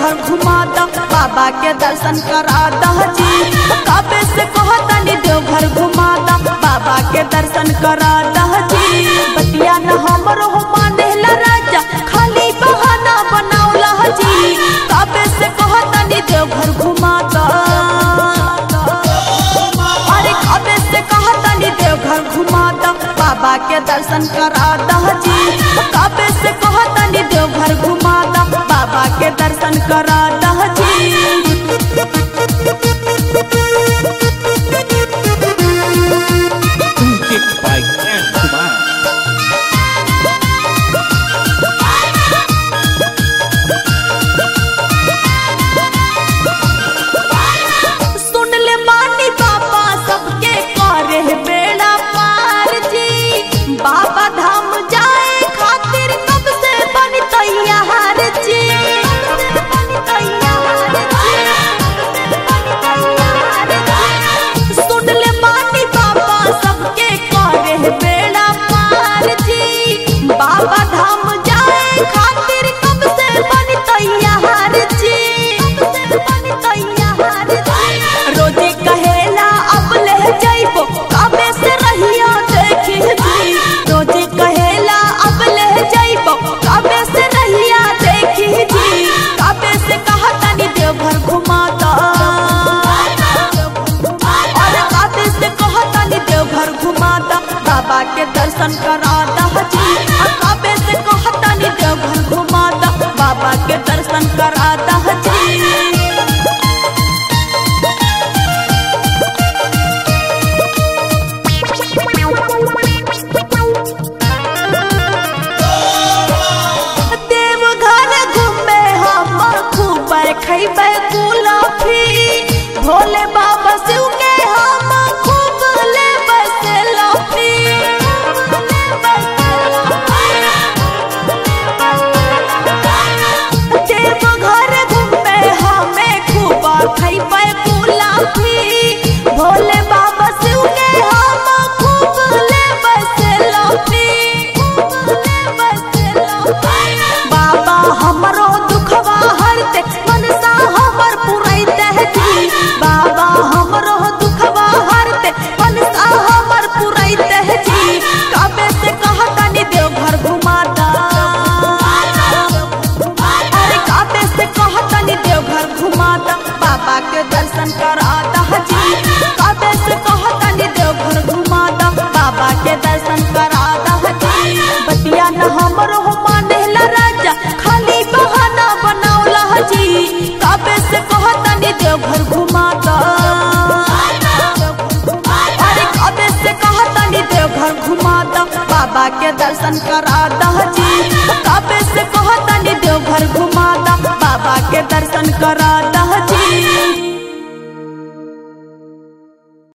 देवघर घुमा द बाबा के दर्शन करा दह जी कबे से कहतनी देवघर घुमा द बाबा के दर्शन करा दह जी बतिया न हमरो हो मानेला राजा खाली बहाना बनावला जी कबे से कहतनी देवघर घुमा द अरे कबे से कहतनी देवघर घुमा द बाबा के दर्शन करा दह जी कबे से कहतनी देवघर घुमा द बाबा के दर्शन करा दह जी Music by Ken Kumar. सुन ले मानी बाबा सबके करे बेड़ा पार जी बाबा धाम जाए खातिर कब से बन तैयार जी सुन ले मानी बाबा सबके करे बेड़ा पार जी बाबा धाम जाए खातिर कब से बन तैयार जी रोजी कहेला अब ले जाइबो कबे से रहिया देखी जी रोजी कहेला अब ले जाइबो कबे से रहिया देखी जी कबे से कहा तनी देवघर घुमा दा और कबे से कहा तनी देवघर घुमा दा बाबा के दर्शन करा दा जी और कबे से कहा तनी देवघर घुमा दा बाबा के दर्शन करा दा जी देवघर घूमे हम खूब खैबे कुलफी भोले बाबा शिव के हम खूब लेबे सेल्फी देवघर घूमे हमें खूब खैबे कुलफी भोले बाबा शिव के हम खूब लेबे सेल्फी बाबा हमरो दुखवा हरते मनसा हमर पुरैते जी बाबा हमरो दुखवा हरते मनसा हमर पुरैते जी कबे से कहतनी देवघर घुमा दा अरे कबे से कहतनी देवघर घुमा दा बाबा के दर्शन करा दा जी कबे से कहतनी देवघर घुमा दा बाबा के दर्शन करा दा जी बतिया न हमरो हो मानेला राजा खाली बहाना बनावला जी कबे से कहतनी देवघर घुमा दा अरे कबे से कहतनी देवघर घुमा दा बाबा के दर्शन करा दा जी कबे से कहतनी देवघर घुमा दा बाबा के दर्शन करा दा जी